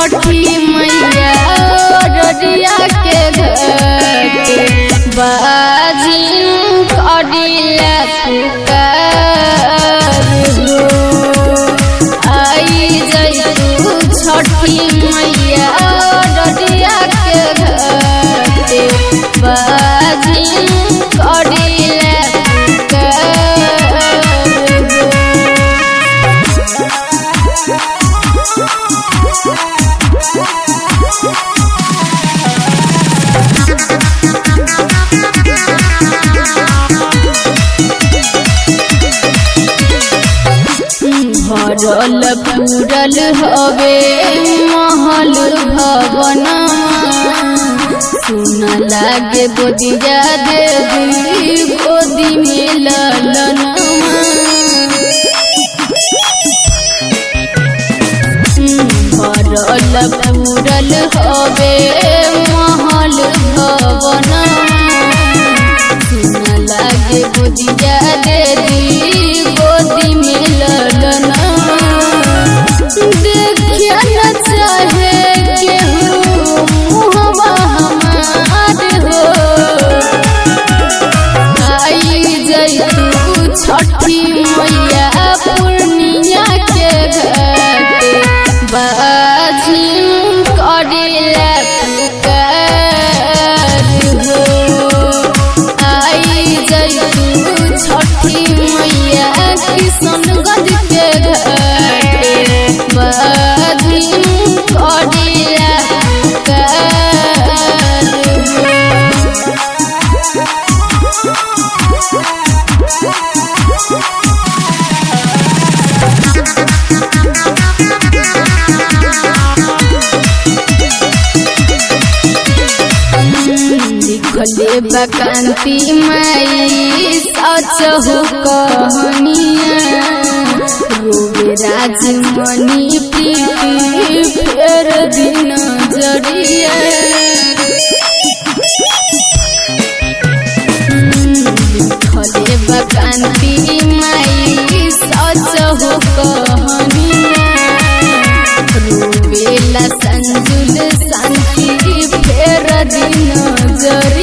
छठी मैया ररिया के घाटे बाजिन करिला पुकार हो आई जइतू छठी मैया ररिया के घाटे बाजिन करिला पुकार हो भरल पूरल हवे महल भवन सुन लागे बोदिया देवी गोदी में ललनमा भरल पूरल हवे महल भवन सुन लागे बुझिया देवी गोदी में ललना देखिया न चाहे केहू मुहवा हमार हो आई जइतू छठी मैया पूर्णिया के घाटे बाजिन करेला पुकार हो आई जइतू छठी मैया किशनगंज के घाटे बाजिन करेला पुकार हो लिखले बकांति माई सच हो कहनिया रोवे राजमणि प्रीति फेर दिन जरिया लिखले बकांति माई सच हो कहनिया रोवेला संजुल शांति फेर दिन जर